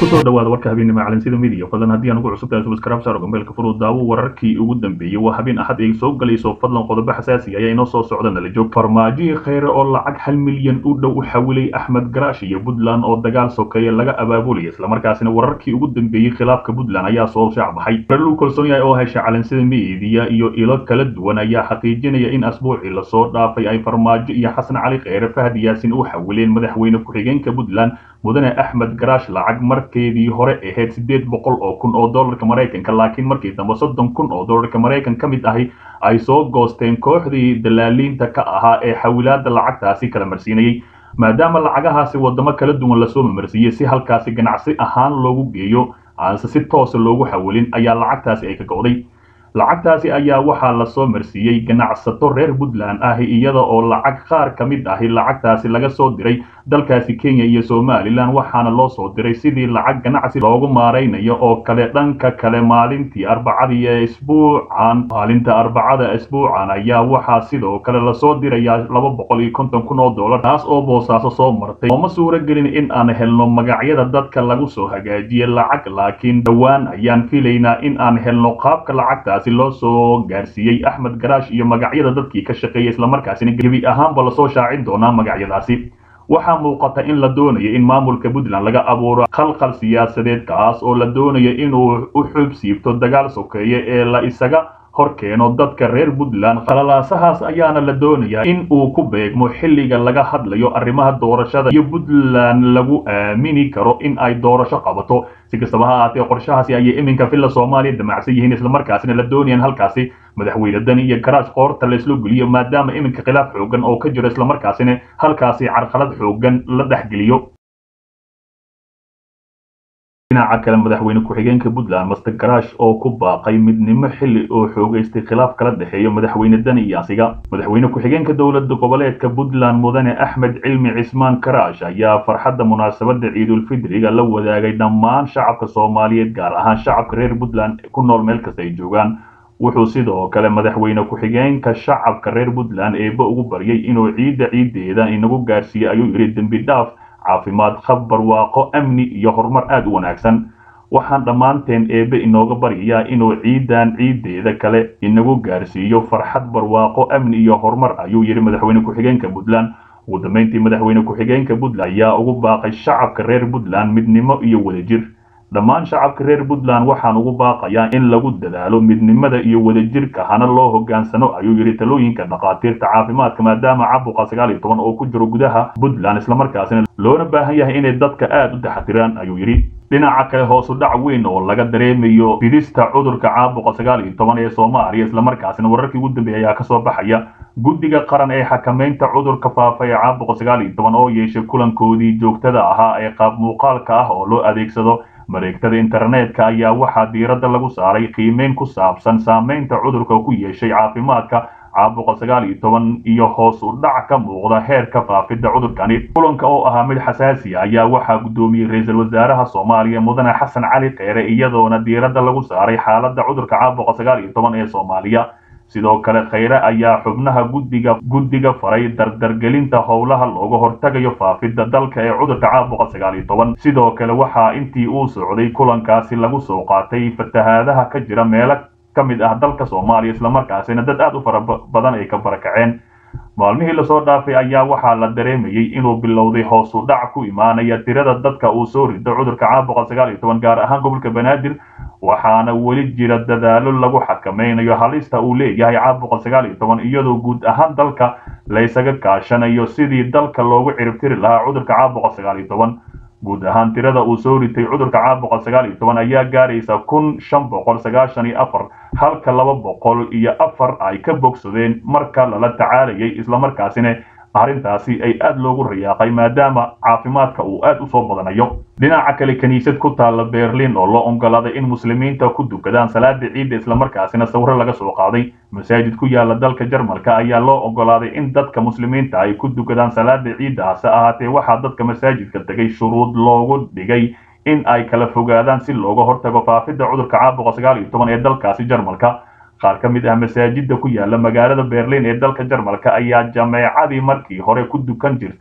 kusoo dhawaada warka habeenimo calansida midiya fadlan haddii aan ugu cusubtahay subscribe saaro gambeelka furuu daawo wararkii ugu dambeeyey waa habeen axad ay soo galayso fadlan qodobo xasaasi ayaa inoo soo socda nala joog farmaajihii kheyre oo lacag hal milyan u dhow u xawilay axmed garaash iyo puntland oo dagaal sokeeye laga abaabulaya islamarkaasina wararkii ugu dambeeyey khilaafka puntland ayaa soo shaacbaxay lagu kalsoon yahay oo hesha calansida midiya iyo ilo kala duwan ayaa xaqiijinaya in asbuucii lasoo dhaafay ay farmaajo iyo xasan cali kheyre fahad yaasin u xawileen madaxweyne ku-xigeenka puntland mudane axmed garaash lacag markeedii hore ahayd siddeed boqol oo kun oo dollarka maraykanka laakiin markii dambe soddon kun oo dollarka maraykan ka mid ahi ay soo goosteen kooxdii dalaaliinta ka ahaa ee xawilaada lacagtaasi kala marsiinayey maadaama lacagahaasi wadamo kala duwan lasoo mamarsiiyey si halkaasi ganacsi ahaan loogu geeyo aanse si toosa loogu xawilin ayaa lacagtaasi ay ka go'day lacagtaasi ayaa waxaa lasoo marsiiyey ganacsato reer puntland ahi iyada oo lacag qaar ka mid ahi lacagtaasi laga soo diray dalkaasi kenya iyo somalilan waxaana loo soo diray sidii lacag ganacsi loogu maaraynayo oo kale dhanka kale maalintii arbacadii ee isbuucan maalinta arbacada isbuucan ayaa waxaa sidoo kale lasoo dirayaa laba boqol iyo konton kun oo dollar taas oo boosaaso soo martay ooma suuro gelin in aan helno magacyada dadka lagu soo hagaajiye lacag laakiin dhowaan ayaan filaynaa in aan helno qaabka lacagtaasi loo soo gaarsiiyey axmed garaash iyo magacyada dadkii ka shaqeeyay islamarkaasina gebi ahaanba lasoo shaacin doonaa magacyadaasi waxaa muuqata in la doonayo in maamulka puntland laga abuuro khalkhal siyaasadeed kaas oo la doonayo inuu u xub siibto dagaal sokeeye ee la isaga hor keeno dadka reer puntland khalalaasahaas ayaana la doonayaa in uu ku beegmo xilliga laga hadlayo arrimaha doorashada iyo puntland lagu aamini karo in ay doorasho qabato si kastaba ha ahaatee qorshahaasi ayay iminka villa soomaaliya damacsan yihiin islamarkaasina la doonayaan halkaasi madaxweyne dani iyo garaash qoorta layslo geliyo maadaama iminka khilaaf xoogan oo ka jiro islamarkaasina halkaasi carqalad xoogan la dhexgeliyo dhinaca kale madaxweyne ku-xigeenka puntland master garaash oo ku baaqay midnimo xilli oo xoogaystay khilaaf kala dhexeeyo madaxweyne dani iyo asiga madaxweyne ku-xigeenka dowlada goboleedka puntland mudane axmed cilmi cismaan garaash ayaa farxadda munaasabada ciidulfidriga la wadaagay dhammaan shacabka soomaaliyeed gaar ahaan shacabka reer puntland ku nool meel kasta ay joogaan wuxuu sidoo kale madaxweyne ku-xigeenka shacabka reer puntland eeba ugu baryay inuu ciidda ciiddeeda inagu gaarsiiye ayuu yidhi dembi dhaaf caafimaad khab barwaaqo amni iyo horumar aada u wanaagsan waxaan dhammaanteen eebe inooga baryayaa inuu ciidan ciiddeeda kale inagu gaarsiiyo farxad barwaaqo amni iyo horumar ayuu yidhi madaxweyne ku-xigeenka puntland ugu dambeyntii madaxweyne ku-xigeenka puntland ayaa ugu baaqay shacabka reer puntland midnimo iyo wadajir dhammaan shacabka reer puntland waxaan ugu baaqayaa in lagu dadaalo midnimada iyo wadajirka hana loo hogaansano ayuu yidhi talooyinka dhakhaatiirta caafimaadka maadaama caabuqa sagaal iyo toban oo ku jiro gudaha puntland islamarkaasina loona baahan yahay inay dadka aada u taxatiraan ayuu yidhi dhinaca kale hoosu dhac weyn oo laga dareemayo fidista cudurka caabuqa sagaal iyo toban ee soomaaliya islamarkaasina wararkii ugu dambeeyay ayaa kasoo baxaya guddiga qaran ee xakamaynta cudurka faafa ee caabuqa sagaal iyo toban oo yeeshay kulankoodii joogtada ahaa ee qaab muuqaalka ah oo loo adeegsado mareegtada internetka ayaa waxaa diiradda lagu saaray qiimeyn ku saabsan saameynta cudurka ku yeeshay caafimaadka caabuqa sagaal iyo toban iyo hoos u dhac ka muuqda heerka faafidda cudurkani kulanka oo ahaa mid xasaasi a ayaa waxaa guddoomiyey ra-iisul wasaaraha soomaaliya mudane xasan cali kheyre iyadoona diiradda lagu saaray xaaladda cudurka caabuqa sagaal iyo toban ee soomaaliya sidoo kale kheyre ayaa xubnaha guddiga guddiga faray dardargelinta howlaha looga hortagayo faafidda dalka ee cudurka caabuqa sagaal iyo toban sidoo kale waxaa intii uu socday kulankaasi lagu soo qaatay fatahaadaha ka jira meelo ka mid ah dalka soomaaliya islamarkaasina dad aada u fara badan ay ka barakaceen maalmihii lasoo dhaafay ayaa waxaa la dareemayey inuu bilowday hoos u dhac ku imaanaya tirada dadka uu soo rido cudurka caabuqa sagaal iyo toban gaar ahaan gobolka banaadir waxaana weli jira dadaalo lagu xakamaynayo halista uu leeyahay caabuqa sagaal iyo toban iyadoo guud ahaan dalka laysaga kaashanayo sidii dalka loogu ciribtiri lahaa cudurka caabuqa sagaal iyo toban guud ahaan tirada uu soo ritay cudurka caabuqa sagaal iyo toban ayaa gaaraysa kun shan boqol sagaashan iyo afar halka laba boqol iyo afar ay ka bogsadeen marka lala tacaalayay islamarkaasina arrintaasi ay aada loogu rayaaqay maadaama caafimaadka uu aada u soo badanayo dhinaca kale kiniisad ku taalla berlin oo loo ogolaaday in muslimiinta ku dukadaan salaada ciidda islamarkaasina sawiro laga soo qaaday masaajid ku yaala dalka jarmalka ayaa loo ogolaaday in dadka muslimiinta ay ku dukadaan salaada ciidda hase ahaatee waxaa dadka masaajidka tegay shuruud loogu dhigay in ay kala fogaadaan si looga hortago faafidda cudurka caabuqa sagaal iyo toban ee dalkaasi jarmalka qaar ka mid ah masaajida ku yaala magaalada berlin ee dalka jarmalka ayaa jameecadii markii hore ku dukan jirtay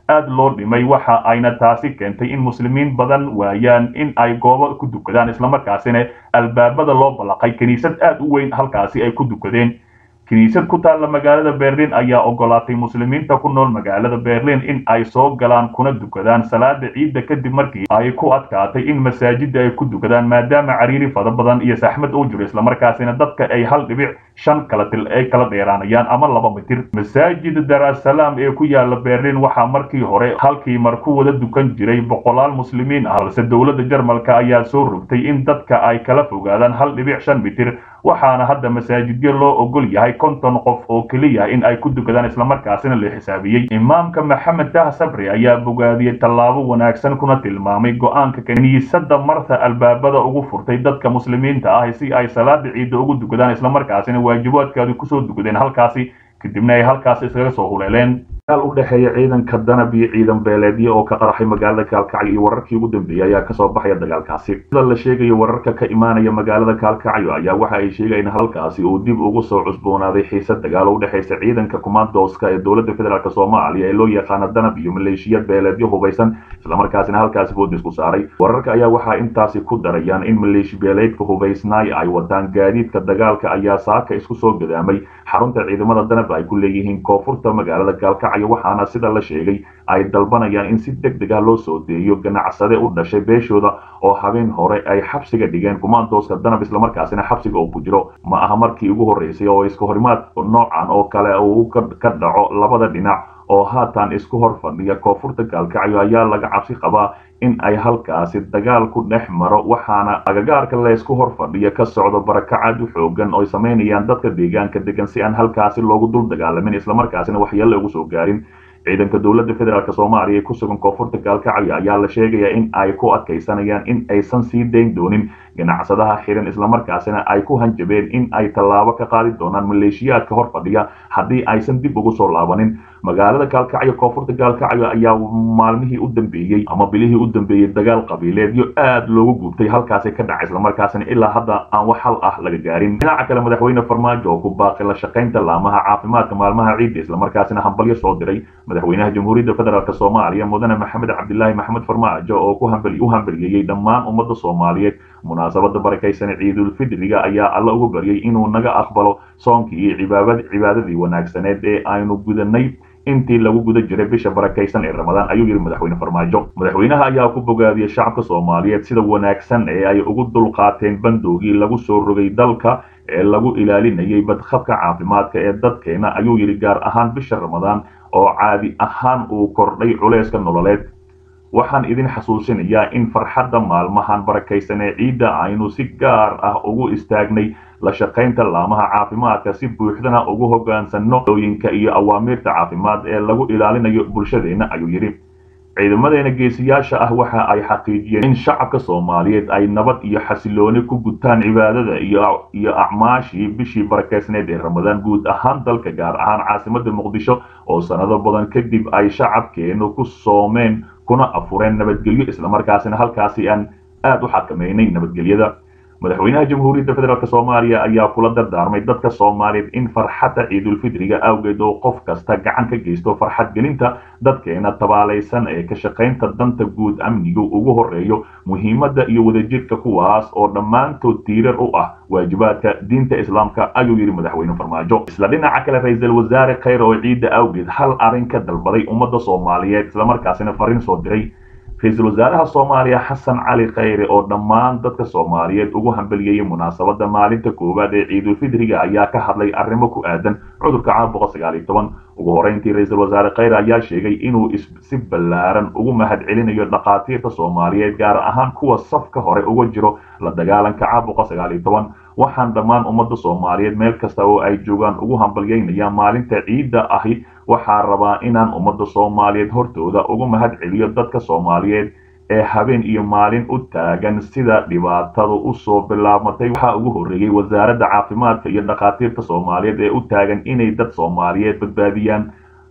aad loo dhimay waxa ayna taasi keentay in muslimiin badan waayaan in ay goobo ku dukadaan islamarkaasina albaabada loo ballaqay kiniisad aad u weyn halkaasi ay ku dukadeen kiniisad ku taalla magaalada berlin ayaa ogolaatay muslimiinta ku nool magaalada berlin in ay soo galaan kuna dukadaan salaada ciidda kadib markii ay ku adkaatay in masaajida ay ku dukadaan maadaama cariiri fada badan iyo saxmad uu jiro islamarkaasina dadka ay hal dhibic shan kala til ay kala dheeraanayaan ama laba mitir masaajid darasalaam ee ku yaala berlin waxaa markii hore halkii mar ku wada dukan jiray boqolaal muslimiin ah balse dowladda jarmalka ayaa soo rogtay in dadka ay kala fogaadaan hal dhibic shan mitir waxaana hadda masaajidyo loo ogol yahay konton qof oo keliya in ay ku dukadaan islamarkaasina la xisaabiyey imaamka maxamed dah sabri ayaa bogaadiyey tallaabo wanaagsan kuna tilmaamay go-aanka kiniisadda marta albaabada ugu furtay dadka muslimiinta ah si ay salaada ciidda ugu dukadaan islamarkaasina waajibaadkaadu kusoo dukadeen halkaasi kadibna ay halkaasi iskaga soo huleeleen dagaal u dhexeeya ciidanka danab iyo ciidan beeleedyo oo ka qaraxay magaalada kaalkacyo iyo wararkii ugu dambeeyey ayaa kasoo baxaya dagaalkaasi sida la sheegayo wararka ka imaanaya magaalada kaalkacyo ayaa waxa ay sheegayeen halkaasi uu dib ugu soo cusboonaaday xiisad dagaal u dhexaysa ciidanka kumaandooska ee dowladda federaalk soomaaliya ee loo yaqaano danab iyo maleeshiyad beeleedyo hubaysan islamarkaasina halkaasi boodis ku saaray wararka ayaa waxaa intaasi ku darayaan in maleeshi beeleedka hubaysnaay ay wataan gaadiidka dagaalka ayaa saaka isku soo gadaamay xarunta ciidamada danab ay ku leeyihiin koonfurta magaalada kaalkacyo waxaana sida la sheegay ay dalbanayaan in si deg deg ah loo soo deeyo ganacsade u dhashay beeshooda oo habeen hore ay xabsiga dhigeen kumaandooska danab islamarkaasina xabsiga uu ku jiro ma aha markii ugu horreysay oo iska horimaad noocan oo kale uu ka dhaco labada dhinac oo haatan isku hor fadhiya koonfurta gaalkacyo ayaa laga cabsi qabaa in ay halkaasi dagaal ku dhex maro waxaana agagaarka laysku hor fadhiya ka socdo barakacaad u xoogan oo ay samaynayaan dadka deegaanka degan si aan halkaasi loogu dul dagaalamin islamarkaasina waxyeelle ugu soo gaarin ciidanka dowladda federaalk soomaaliya ee ku sugan koonfurta gaalkacyo ayaa la sheegayaa in ay ku adkaysanayaan in aysan sii dayn doonin ganacsadaha xiran islamarkaasina ay ku hanjabeen in ay tallaabo ka qaadi doonaan maleeshiyaadka hor fadhiya haddii aysan dib ugu soo laabanin magaalada gaalkacyo koonfurta gaalkacyo ayaa maalmihii u dambeeyey ama bilihii u dambeeyey dagaal qabiileedyo aad loogu gubtay halkaasi ka dhacay islamarkaasina ilaa hadda aan wax hal ah laga gaarin dhinaca kale madaxweyne farmaajo oo ku baaqay la shaqaynta laamaha caafimaadka maalmaha ciidda islamarkaasina hambalyo soo diray madaxweynaha jamhuuriyadda federaalk soomaaliya mudane maxamed cabdilaahi maxamed farmaajo oo ku u hambaliyeeyey dhammaan ummadda soomaaliyeed munaasabada barakaysan ciidulfidriga ayaa alla ugu baryay inuu naga aqbalo soonkii iyo cibaadadii wanaagsaneed ee aynu gudanay intii lagu guda jiray bisha barakaysan ee ramadaan ayuu yidhi madaxweyne farmaajo madaxweynaha ayaa ku bogaadiyey shacabka soomaaliyeed sida wanaagsan ee ay ugu dulqaateen bandoogii lagu soo rogay dalka ee lagu ilaalinayay badqabka caafimaadka ee dadkeena ayuu yidhi gaar ahaan bisha ramadaan oo caadi ahaan uu kordhay culayska nololeed waxaan idin xasuusinayaa in farxadda maalmahan barakaysan ee ciidda aynu si gaar ah ugu istaagnay la shaqaynta laamaha caafimaadka si buuxdana ugu hoggaansanno ooyinka iyo awaamiirta caafimaad ee lagu ilaalinayo bulshadeenna ayuu yidhi ciidamadeena geesiyaasha ah waxa ay xaqiijiyeen in shacabka soomaaliyeed ay nabad iyo xasilooni ku gutaan cibaadada iyo acmaashii bishii barakeysneed ee ramadaan guud ahaan dalka gaar ahaan caasimadda muqdisho oo sanado badan kadib ay shacabkeenu ku soomeen kuna afureen nabadgelyo islamarkaasina halkaasi aan aad u xakameynay nabadgelyada madaxweynaha jamhuuriyadda federaalk soomaaliya ayaa kula dardaarmay dadka soomaaliyeed in farxadda ciidulfidriga awgeed oo qof kasta gacan ka geysto farxad gelinta dadkeena tabaalaysan ee ka shaqaynta danta guud amnigu ugu horeeyo muhiimadda iyo wadajirka kuwaas oo dhammaantood tiirar u ah waajibaadka diinta islaamka ayuu yidhi madaxweyne farmaajo isla dhinaca kale ra-iisul wasaare khayr oo ciidda awgeed hal arrin ka dalbaday ummadda soomaaliyeed islamarkaasina fariin soo diray ra-iisul wasaaraha soomaaliya xasan cali khayre oo dhammaan dadka soomaaliyeed ugu hambeliyeyay munaasabadda maalinta koowaad ee ciidulfidriga ayaa ka hadlay arrimo ku aadan cudurka caabuqa sagaal iyo toban ugu horreyntii ra-iisul wasaare khayre ayaa sheegay inuu si ballaaran ugu mahad celinayo dhakhaatiirta soomaaliyeed gaar ahaan kuwa safka hore uga jiro la dagaalanka caabuqa sagaal iyo toban waxaan dhammaan ummadda soomaaliyeed meel kasta oo ay joogaan ugu hambalyeynaya maalinta ciidda ahi waxaa rabaa inaan ummadda soomaaliyeed hortooda ugu mahad celiyo dadka soomaaliyeed ee habeen iyo maalin u taagan sida dhibaatadu usoo bilaabmatay waxaa ugu horreeyey wasaaradda caafimaadka iyo dhakhaatiirta soomaaliyeed ee u taagan inay dad soomaaliyeed badbaadiyaan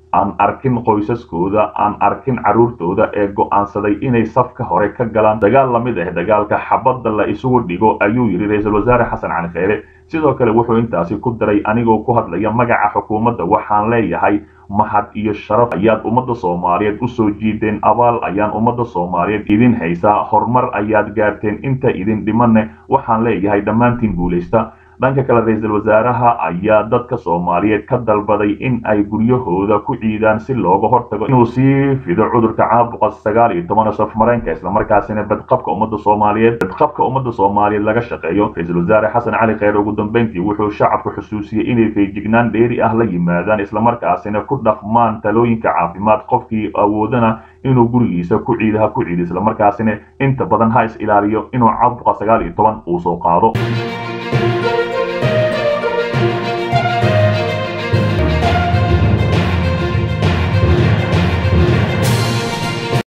aan arkin qoysaskooda aan arkin carruurtooda ee go'aansaday inay safka hore ka galaan dagaal la mid ah dagaalka xabadda la isugu dhigo ayuu yidhi ra-iisul wasaare xasan cali kheyre sidoo kale wuxuu intaasi ku daray anigoo ku hadlaya magaca xukuumadda waxaan leeyahay mahad iyo sharaf ayaad ummadda soomaaliyeed u soo jiideen abaal ayaan ummadda soomaaliyeed idin haysaa horumar ayaad gaarteen inta idin dhimanne waxaan leeyahay dhammaantiin guulaysta dhanka kale ra-iisul wasaaraha ayaa dadka soomaaliyeed ka dalbaday in ay guryahooda ku ciidaan si looga hortago inuu sii fido cudurka caabuqa sagaal iyo toban saf mareenka islamarkaasina badqabka ummadda soomaaliyeed badqabka ummadda soomaaliyeed laga shaqeeyo ra-iisul wasaare xasan cali kheyre ugu dambeyntii wuxuu shacabku xusuusiyey inay feejignaan dheeri ah la yimaadaan islamarkaasina ku dhaqmaan talooyinka caafimaad qofkii awoodana inuu gurigiisa ku ciidaha ku ciido islamarkaasina inta badan ha is ilaaliyo inuu caabuqa sagaal iyo toban uu soo qaado